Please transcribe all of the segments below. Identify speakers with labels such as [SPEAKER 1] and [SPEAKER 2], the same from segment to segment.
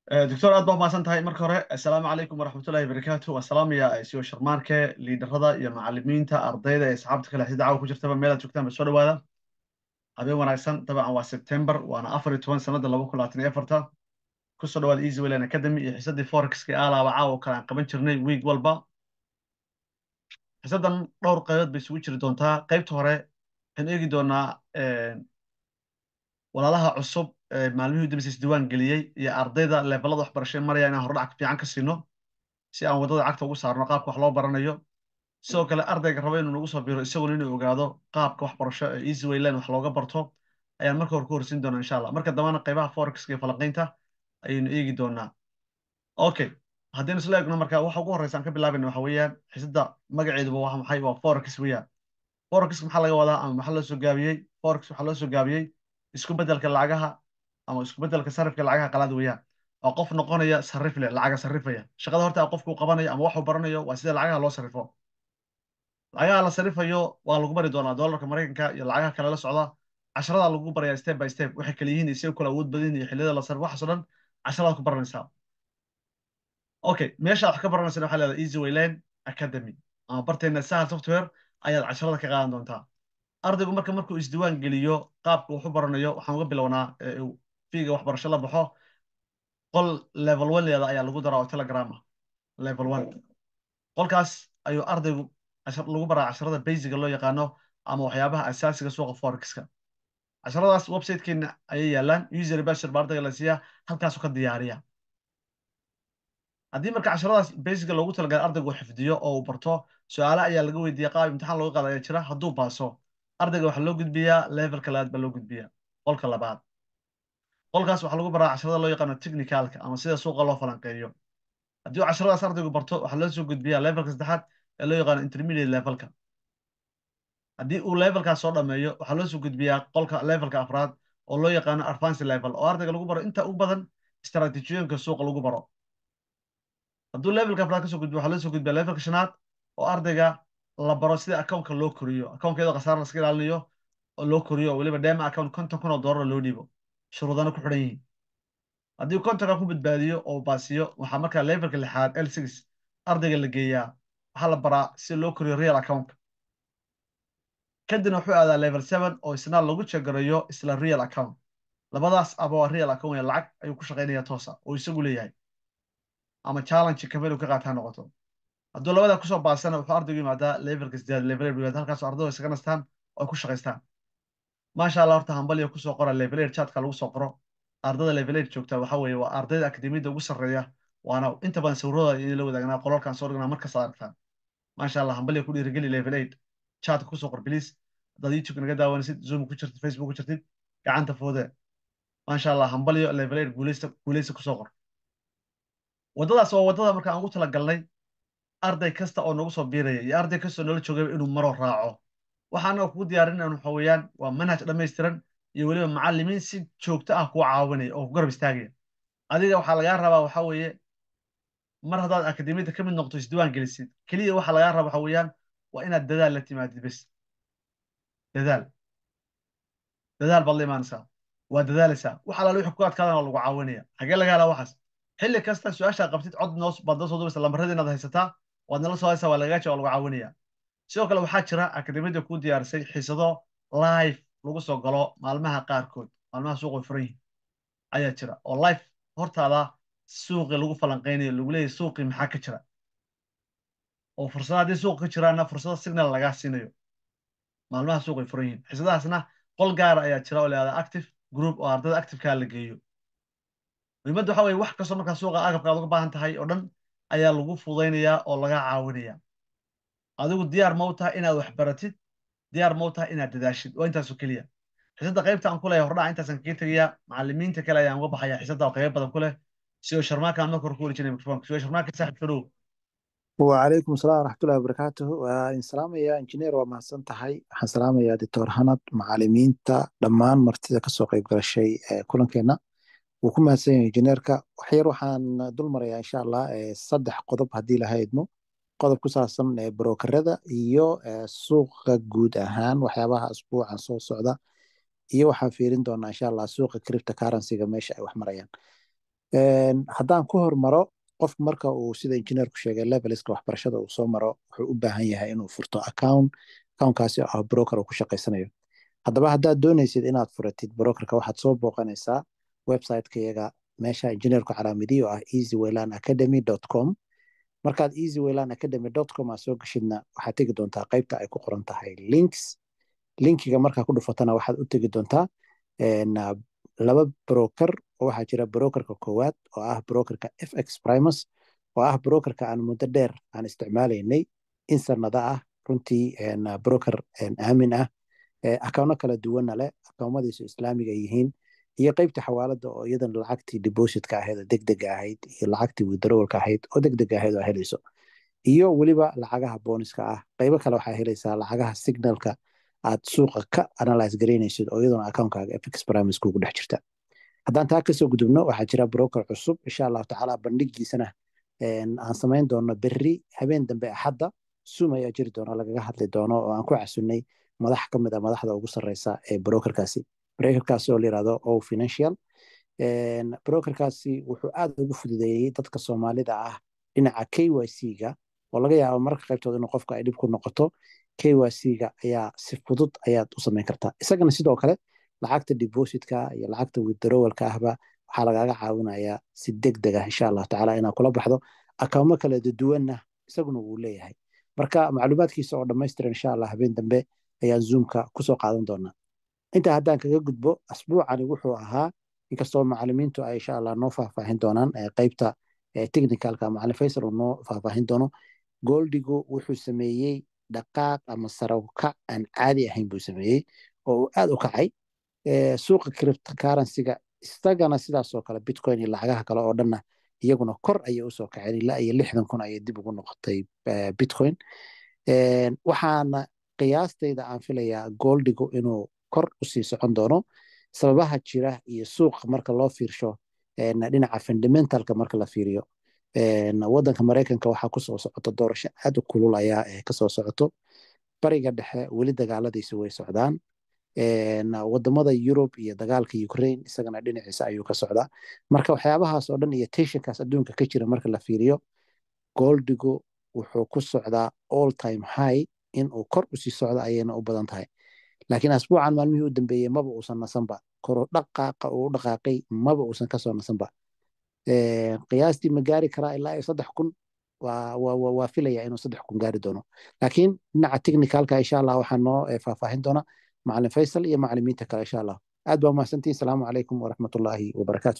[SPEAKER 1] doctor aad baa umahadsan tahay marka hore assalaamu calaykum waraxmatullahi wabarakaatu waan salaamaya siyo sharmaarke liidarada iyo macalimiinta ardayda ee asxaabta kale xisida caawa ku jirtaba meelaad joogtaan ba soo dhawaada habeen wanaagsan dabcan waa september waana afar iyo toban sanada laba kun labaatan iyo afarta kusoo dhawaada easy wayland academy iyo xisadii forexka alaaba caawa kale aan qaban jirnay week walba xisadan dhowr qaybood bay isugu jiri doontaa qaybta hore waxaan eegi doonaa walaalaha cusub maalmihii udambeysa isdiiwaan geliyey iyo ardayda levelada waxbarasho maraya inaan hordhac fiican ka siino si aan waddada cagta ugu saarno qaabka wax loo baranayo sidoo kale ardayga raba inuu nagu soo biro isaguna inuu ogaado qaabka waxbarasho ee easy wayland wax looga barto ayaan marka hore ku horsiin doonaa insha allah marka dambana qaybaha forexka iyo falanqaynta ayaynu eegi doonaa okay haddaynu isla eegno marka waxa ugu horreysa aan ka bilaabayna waxa weeyaan xisadda magaceeduba waa maxay waa forex weeyaan forex maxaa laga wadaa ama maxaa loo soo gaabiyey forex waxaa loo soo gaabiyey isku beddelka lacagaha ama isku beddelka sarifka lacagaha qalaad weeyaan oo qof noqonaya sarif leh lacaga sarifaya shaqada horta qofku qabanayo ama waxuu baranayo waa sida lacagaha loo sarifo lacagaha la sarifayo waa lagu bari doonaa doolarka maraykanka iyo lacagaha kale la socda casharada lagu barayaa step by step waxay kala yihiin isay kala awood badan iyo xilliyada la sarif waxaasoo dhan casharadaad ku baranaysaa okay meesha wax ka baranaysa waxaa leedahay easy wayland academy ama barteena sahal software ayaad casharada ka qaadan doontaa ardaygu marka markuu isdiiwaan geliyo qaabka wax u baranayo waxaan uga bilownaa fiiga waxbarasho la baxo qol level one leeda ayaa lagu daraa oo telegram ah level one qolkaas ayuu ardaygu lagu baraa casharada basiga loo yaqaano ama waxyaabaha asaasiga suuqa forexka casharadaas websitekeena ayay yaalaan user bashir baa ardayga la siiyaa halkaasuu ka diyaariya haddii marka casharadaas basiga loogu talagalay ardaygu uu xifdiyo oo uu barto su-aale ayaa laga weydiiya qaab imtixaan looga qaada ayaa jira hadduu baaso ardayga waxaa loo gudbiyaa levelka labaad baa loo gudbiyaa qolka labaad qolkaas waxaa lagu baraa casharada loo yaqaano technicalka ama sida suuqa loo falanqeeyo haddii uu casharadaas ardaygu barto waxaa loo soo gudbiyaa levelka saddexaad ee loo yaqaano intermediate levelka haddii uu levelkaas soo dhameeyo waxaa loo soo gudbiyaa qolka levelka afraad oo loo yaqaano advance level oo ardayga lagu baro inta ugu badan istaraatiijiyooyinka suuqa lagu baro hadduu levelka afraad kasoo gudbiyo waxaa loo soo gudbiyaa levelka shanaad oo ardayga la baro sida accountka loo koriyo accounkeeda khasaara laska ilaalinayo oo loo koriyo oo weliba dema account konton kun oo doolar loo dhiibo shuruudana ku xidhan yihiin haddii kontonka ku badbaadiyo oo baasiyo waxaa markaa levelka lixaad l six ardayga la geeyaa waxaa la baraa si loo koriyo real accountka kadibna wuxuu aadaa level seven oo isna lagu jegarayo isla real account labadaas aba waa real account lacag ayuu ku shaqaynaya toosa oo isagu leeyahay ama challenge kamelu ka qaataa noqoto hadduu labada kusoo baasana wuxuu ardaygu yimaadaa levelka sideed level eight yimaada halkaasoo ardaydu isaga nastaan oo ay ku shaqaystaan maasha allah horta hambaliya kusoo qora level eight chatka lagu soo qoro ardada level eight joogta waxa weeye waa ardayda akademiyada ugu sarreeya waana inta badan sawirradooda idin la wadaagnaa qolalkan soo dhignaa markasta aragtaan maasha allah hambaliya ku dhiirigeli level eight chatka kusoo qor bilis haddaad youtube naga daawanaysid zoom ku jirtid facebook ku jirtid gacanta foode maasha allah hambaliyo level eight guuleysta guuleysta kusoo qor waddadaas waa waddada marka aan ugu talagalnay arday kasta oo nagu soo biiraya iyo arday kasta oo nala joogayba inuu maro raaco waxaana kugu diyaarinayna waxa weeyaan waa manhaj dhammaystiran iyo weliba macallimiin si joogto ah kuu caawinaya oo ku garab istaagaya adiga waxaa lagaa rabaa waxa weeye mar haddaad akademiyadda ka mid noqoto isdiiwaan gelisid keliya waxaa lagaa rabaa waxa weeyaan waa inaad dadaal la timaadid bes dadaal dadaal baad la imaanaysaa waa dadaalaysaa wax alaale wixii ku adkaadana waa lagu caawinaya xagee laga helaa waxaas xilli kasta su-aashaa qabtid cod noos baad noo soo dubaysa lambarada inaad haysataa waad nala soo haysaa waa lagaga jawab lagu caawinaya sidoo kale waxaa jira akademiyadda kuu diyaarisay xiisado live lagu soo galo maalmaha qaarkood maalmaha suuqa furan yihin ayaa jira oo live hortaada suuqii lagu falanqeynayo lagu leeyahy suuqii maxaa ka jira oo fursada haddii suuqa ka jiraana fursado signal lagaa siinayo maalmaha suuqay furan yihin xiisadahaasna qol gaara ayaa jira oo leeada active group oo ardayda activekaa la geeyo muhiimadda waxa weye wax kastoo markaa suuqa agabka aad uga baahan tahay oo dhan ayaa lagu fudaynayaa oo laga caawinaya adigu diyaar ma u tahay inaad wax baratid diyaar ma u tahay inaad dadaashid waa intaasoo keliya xisadda qaybta aan ku leeyahay hordhaca intaasaan kaga tegayaa macallimiinta kale ayaan uga baxaya xisadda oo qaybo badan ku leh siyo sharmaaka aan marka hore ku weli jiray mikrofonka siyo sharmaaka saaxib soo dhow
[SPEAKER 2] وعليكم السلام ورحمة الله وبركاته وإن سلام يا إنجنير وما سنتهي حن سلام يا دكتور هند معلمين تا دمان مرتدى كسوق يقرأ الشيء كلن كنا وكما سين إنجنيركا وحير وحان دول مريا إن شاء الله صدح قضب هدي لها يدمو قضب كساسم بروكردا إيو سوق جود أهان وحيابها أسبوع عن سوق سعودة iyo waxaan fiirin doonaa insha allah suuqa cripto currency-ga meesha ay wax marayaan haddaan ku hormaro qofku marka uu sida injineerku sheegay leveliska waxbarashada uu soo maro wuxuu u baahan yahay inuu furto account accountkaasi oo ah broker uu ku shaqaysanayo haddaba haddaad doonaysid inaad furatid brokerka waxaad soo booqanaysaa websiteka iyaga meesha injineerku calaamadiyo ah easywayland academy com markaad easywayland academy com aad soo geshidna waxaad tegi doontaa qaybta ay ku qoran tahay links linkiga markaa ku dhufatana waxaad u tegi doontaa laba broker oo waxaa jira brokerka koowaad oo ah brokerka fx primus oo ah brokerka aan muddo dheer aan isticmaalaynay in sanada ah runtii broker aamin ah akawno kala duwanna leh akawnadiisu islaamiga yihiin iyo qeybta xawaalada oo iyadan lacagtii depositka ahayd oo degdega ahayd iyo lacagtii withdrawalka ahayd oo degdega ahayd oo helayso iyo weliba lacagaha booniska ah qeybo kale waxaa helaysaa lacagaha signalka aad suuqa ka analyse garaynaysid oo iyaduna akawnkaaga fx primus kugu dhex jirta haddaan taa kasoo gudubno waxaa jira broker cusub insha allahu tacaala bandhigiisana aan samayn doono berri habeen dambe axadda sum ayaa jiri doona lagaga hadli doono oo aan ku casunay madax ka mid a madaxda ugu sarreysa ee brokerkaasi brokerkaasi oo la yirahdo o financial brokerkaasi wuxuu aad ugu fududeeyey dadka soomaalida ah dhinaca k y c ga oo laga yaabo marka qaybtood inuu qofka ay dhib ku noqoto k y c ga ayaa si fudud ayaad u samayn kartaa isagana sidoo kale lacagta depositka iyo lacagta withdrawalka ahba waxaa lagaaga caawinayaa si degdeg ah insha allahu tacaala inaad kula baxdo akawmo kala duwanna isaguna wuu leeyahay marka macluumaadkiisa oo dhammaystiran insha allah habeen dambe ayaan zoomka kusoo qaadan doonaa intaa haddaan kaga gudbo asbuucani wuxuu ahaa inkastoo macalimiintu ay insha allah noo faahfaahin doonaan qeybta technicalka macalin faysal uu noo faahfaahin doono goldigu wuxuu sameeyey dhaqaaq ama sarawkac aan caadi ahayn buu sameeyey oo uu aad u kacay suuqa cryptocurrencyga isagana sidaasoo kale bitcoin iyo lacagaha kale oo dhanna iyaguna kor ayay usoo kaceen ilaa iyo lixdan kun ayay dib ugu noqotay bitcoin waxaana qiyaastayda aan filayaa goldigu inuu kor usii socon doono sababaha jira iyo suuqa marka loo fiirsho dhinaca fundamentalka marka la fiiriyo wadanka maraykanka waxaa kusoo socoto doorasho aad u kulul ayaa kasoo socoto bariga dhexe weli dagaaladiisa way socdaan wadamada yurub iyo dagaalka ukraine isagana dhinaciisa ayuu ka socdaa marka waxyaabahaas oo dhan iyo tensionkaas adduunka ka jira marka la fiiriyo goldigu wuxuu ku socdaa all time high in uu kor usii socdo ayayna u badan tahay laakiin asbuucan maalmihii u dambeeyey maba uusan nasanba koro dhaqaaqa uu dhaqaaqay maba uusan kasoo nasanba qiyaastii ma gaari karaa ilaa iyo saddex kun waa filaya inuu saddex kun gaari doono laakiin dhinaca technicalka insha allah waxaa noo faahfaahin doona macalin faysal iyo macalimiinta kale insha allah aad baa umahadsantihin asalaamu calaykum waraxmatullaahi wabarakaatu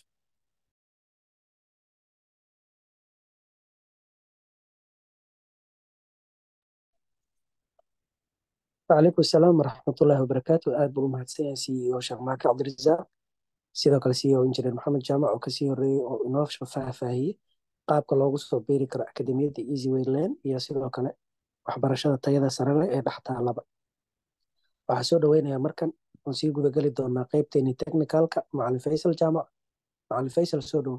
[SPEAKER 3] وعليكم السلام ورحمة الله وبركاته aad buu u mahadsan yahay CEO Sheekh Maaki Cabdirasaaq sidoo kale CEO Injineer Maxamed Jaamac oo kasii horeeyey oo inoo faahfaahiyey qaabka loogu soo beeri karo akademiyadda Easy Way Lane iyo sidoo kale waxbarashada tayada sare leh ee dhex taalaba waxaa soo dhaweynayaa markan oon sii gudageli doonaa qeybteeni technicalka macalin Faysal Jaamac macalin Faysal soo dhowo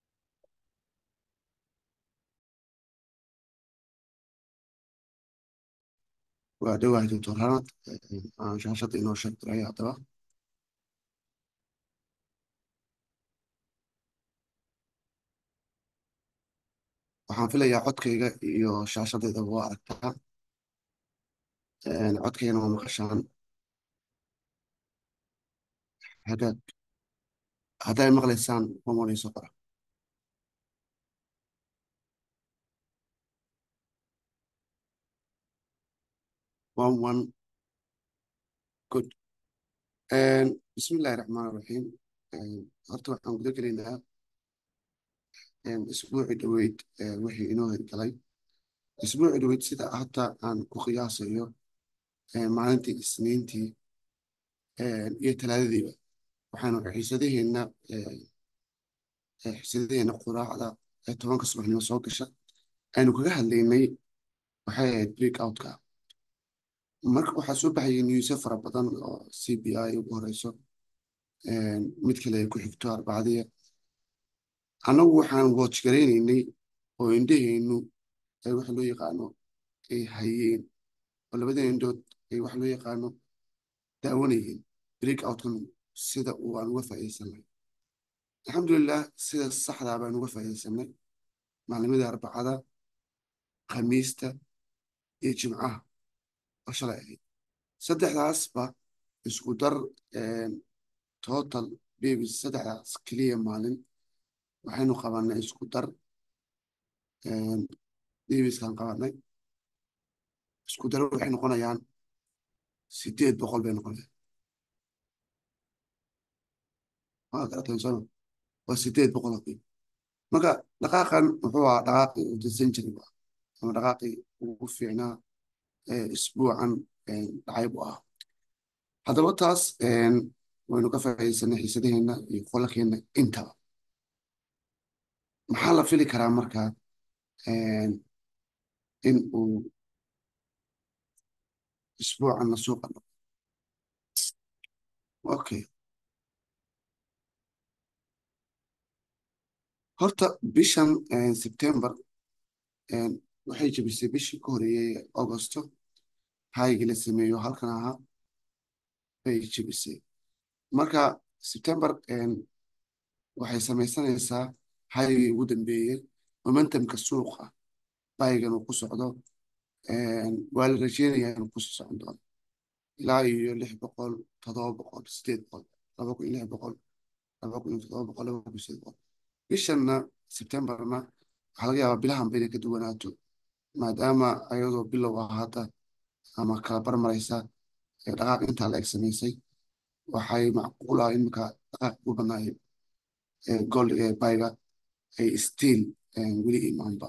[SPEAKER 4] waa dhawahay doctor hanad aan shaashada inoo sheegtiraya haddaba waxaan filayaa codkayga iyo shaashadeydaba waa aragtaa codkaygana waa maqashaan hagaag hadday maqlaysaan mamonayso qora one one good bismillahi raxmaan raxiim horta waxaan guda gelaynaa isbuuci dhoweyd wixii inoo hirgalay isbuuci dhoweyd sida hadda aan ku qiyaasayo maalintii isniintii iyo talaadadiiba waxaanu xiisadaheenna xiisadaheenna quraacda ee tobanka subaxnimo soo gasha aynu kaga hadlaynay waxay ahayd break outka marka waxaa soo baxayay newsyo fara badan oo c b i ugu horeyso mid kale ay ku xigto arbacadiya annagu waxaan watch garaynaynay oo indhaheennu ay waxa loo yaqaano ay hayeen oo labada indhood ay waxa loo yaqaano daawanayeen break outkan sida uu aan uga faa'iidaysan lahay alxamdulilah sida saxdaa baan uga faa'iidaysanay maalimada arbacada khamiista iyo jimcaha oo shalay ahayd saddexdaasba isku dar total babies saddexdaas keliya maalin waxaynu qabanay isku dar babiskaan qabanay isku dar waxay noqonayaan sideed boqol bay noqonayaan waa garateen soma waa sideed boqol oo baby marka dhaqaaqan wuxuu ahaa dhaqaaqii uu dadsan jiray ba ama dhaqaaqii ugu fiicnaa isbuucan dhacay buu ahaa haddaba taas waynu ka faa'iidaysanay xiisadaheenna iyo qolalkeenna intaba maxaa la fili karaa marka in uu isbuucanna suuqa noqo okay horta bishan sebtembar waxay jebisay bishii ka horeeyey augusto haygii la sameeyo halkan ahaa bay jebisay marka sebtembar waxay samaysanaysaa haygii ugu dambeeyey momentumka suuqa baygan uu ku socdo waa la rajeynayaa inuu kusii socon doono ilaa iyo lix boqol todoba boqol sideed boqol laba kun iyo lix boqol laba kun iyo todoba boqol laba kun iyo sideed boqol bishanna sebtembarna waxaa laga yaabaa bilahanba inay ka duwanaato maadaama ayadoo bilow ah hadda ama kala barmaraysa dhaqaaq intaa la eg samaysay waxay macquul ah in marka dhaqaaq ugu badnaayay gold bayga ay stiil weli imaanba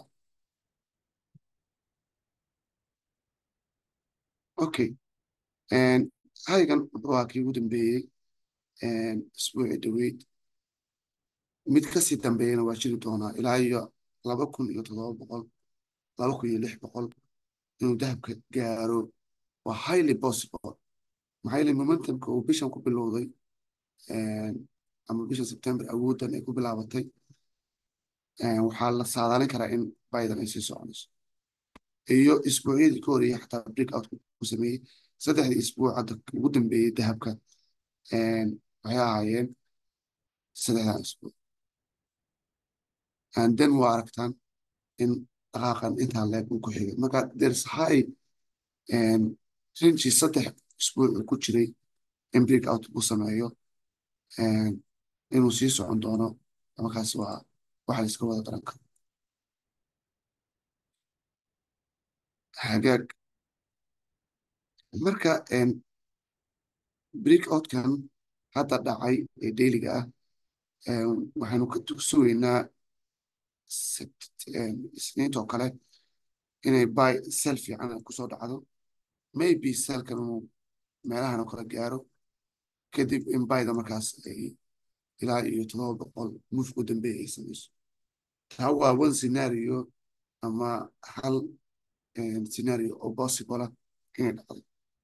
[SPEAKER 4] okay haygan wuxuu ahaa kii ugu dambeeyey isbuuci dhaweyd mid kasii dambeeyana waa jiri doonaa ilaa iyo laba kun iyo toddoba boqol laba kun iyo lix boqol inuu dahabka gaaro waa highly possible maxaa yeele momentumka uu bishan ku bilowday ama bishan september awooddan ay ku bilaabatay waxaa la saadaalin karaa in biden ay sii soconayso iyo isbuucyadii ka horeeyey xataa break out ku sameeyey saddexdii isbuuc hadda ugu dambeeyey dahabka waxay ahaayeen saddexdan isbuuc and then waa aragtaan in dhaqaaqan intaa leeg uu ku xigay marka there's high rinji saddex isbuuc uu ku jiray in break out uu sameeyo inuu sii socon doono markaas waa waxa la iska wada garan karo hagaag marka break outkan hadda dhacay ee dailiga ah waxaynu ka sugaynaa isniintoo kale inay bay sel fiican kusoo dhacdo maybe selkan uu meelahan oo kale gaaro kadib in bayda markaas ay ilaa iyo todoba boqol mufku dambeeya ay samayso taa waa one scenario ama hal scenario oo possible inay dhacdo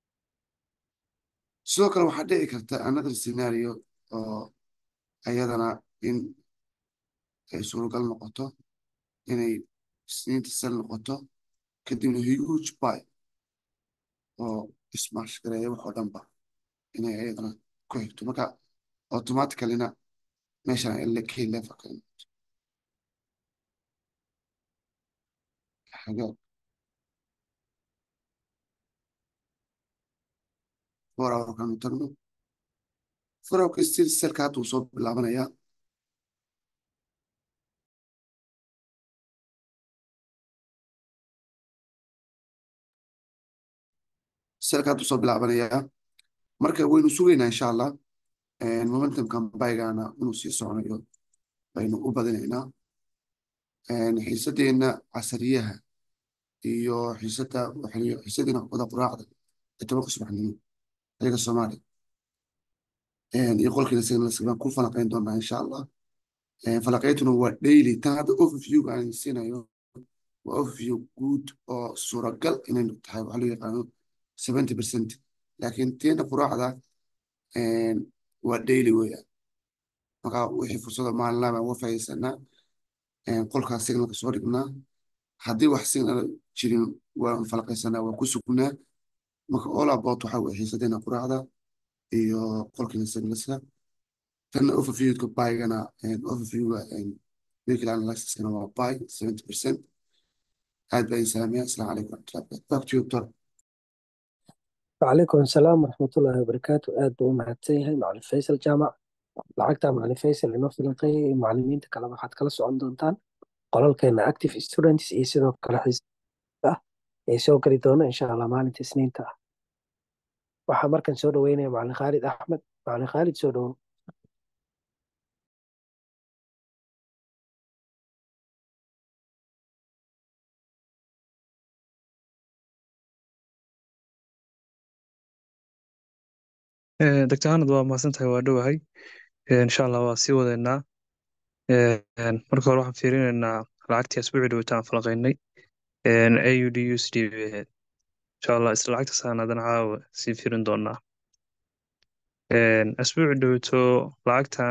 [SPEAKER 4] sidoo kale waxaa dhici karta another scenario oo ayadana in ay suuragal noqoto inay isniinta sel noqoto kadibna huge buy oo ismaash gareeya wax oo dhanba inay ayadana ku xigto marka automaticallyna meeshan key level ka noqoto hagaag four hour kanu tagno four hour still selka hadda uu soo bilaabanayaa selka hadda uu soo bilaabanayaa marka waynu sugaynaa insha allah momentumkan baygana inuu sii soconayo baynu u badinaynaa xiisadeenna casariyaha iyo xiisada xiisadeena wada quraacda ee tobanka subaxnimo ayaga soomaaliya iyo qolkiina signalsbaan ku falaqayn doonaa insha allah falaqayntuna waa daily tan hadda overview aan siinayo waa overview guud oo suuragal inay tahay waxaa loo yaqaano seventy percent laakiin teena quraacda waa daily weeyaan marka wixii fursada maalinlaa baan uga faa'iidaysanaa qolkaas signalka soo dhignaa haddii wax signal jirin waan falaqaysanaa waan ku sugnaa marka all about waxa weye xiisadeena quraacda iyo qolkiina signalska tanna overviewka baygana overviewga vehicle analysiskana waa bay 70 percent aad baa idin salaamaya asalaamu calaykum waraxmatullahi wabarakatu back to you doctor
[SPEAKER 3] وعليكم السلام ورحمة الله وبركاته aad buu u mahadsan yahay macalin faysal jaamac lacagta macalin faysal inoo filanqeeyay iyo macalimiinta kale waxaad kala socon doontaan qolalkeena active students iyo sidoo kale xiisada ah ee soo geli doona insha allah maalinta isniinta ah waxaa markan soo dhaweynaya macalin khaalid axmed macalin khaalid soo dhowow
[SPEAKER 5] doctor hanad waa mahadsantahay waa dhowahay insha allah waa sii wadeynaa marka hore waxaan fiirinaynaa lacagtii asbuucii dhawataan falaqaynay aud usd bay ahayd insha allah isla lacagtaasaan haddana caawa sii fiirin doonaa asbuucii dhawato lacagtan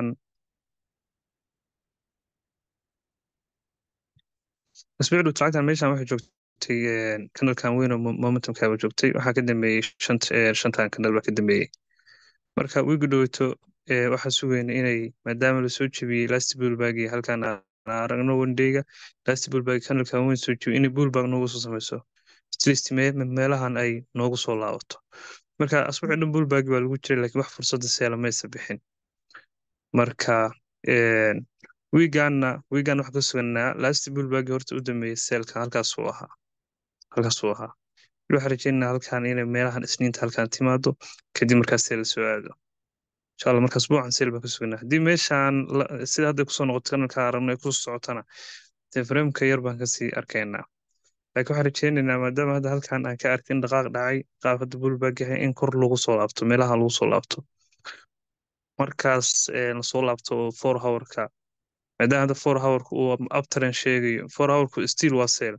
[SPEAKER 5] asbuucii dhawato lacagtan meeshan waxay joogtay kanalkan weyn oo momentumkaaba joogtay waxaa ka dambeeyey shantan kanal baa ka dambeeyey marka wiigi dhawato waxaa sugayna inay maadaama lasoo jebiyey lasti bullbag iyo halkan aan aragno wandeyga lasti bullbag kanalkan weyn soo jebiyey inay bullbag noogu soo sameyso atlist meelahan ay noogu soo laabato marka asbuucii dhan bullbag baa lagu jiray laakiin wax fursadda seela maysa bixin marka wiigaanna wiigaan waxaa ka suganaa lasti bullbag horta u dambeeyey seelka halkaasuu ahaa halkaasuu ahaa waxaan rajeynaa halkan inay meelahan isniinta halkan timaado kadib markaas seel soo aado insha allah markaas buucan seel baan ka suganaa haddii meeshaan sida hadda kusoo noqoto kanalka aragno ay kusoo socotana dee frameka yar baan kasii arkaynaa laakiin waxaan rajeynaynaa maadaama hadda halkan aan ka arkin dhaqaaq dhacay qaab hadda bullbag yahay in kor lagu soo laabto meelaha lagu soo laabto markaas lasoo laabto four hourka maadaama hadda four hourka uu uptren sheegayo four hourku still waa seel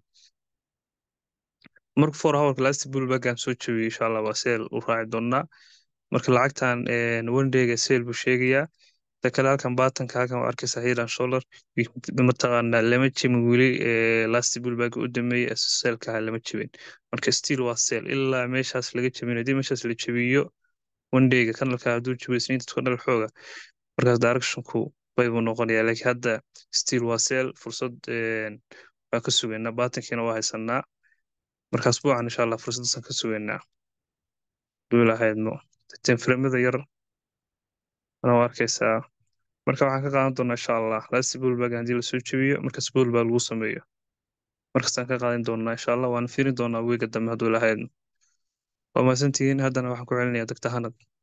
[SPEAKER 5] marka four hourka last bullbagan soo jebiyey insha allah waa seel u raaci doonaa marka lacagtan wandeyga seel buu sheegayaa ta kale halkan baatanka halkan waa arkaysa hilan sholar mataqaanaa lama jebin weli last bullbag u dameeyey seelka ahaa lama jebin marka still waa seel ilaa meeshaas laga jebin haddii meeshaas la jebiyo wandeyga kanalka hadduu jebiyo isniinta tuka dhal xooga markaas directionku bay buu noqonayaa laakiin hadda still waa seel fursad baan ka sugaynaa baatankiina waa haysanaa markaas buucan insha allah fursaddaasaan ka sugaynaa duulahaydno tenfremada yar ana waa arkaysaa marka waxaan ka qaadan doonaa insha allah lasti bullbag haddii lasoo jebiyo markaas bullbag lagu sameeyo markaasaan ka qaadan doonaa insha allah waan fiirin doonaa weega dambe hadduu lahaydno waa mahadsantihiin haddana waxaan ku celinayaa doctor hanad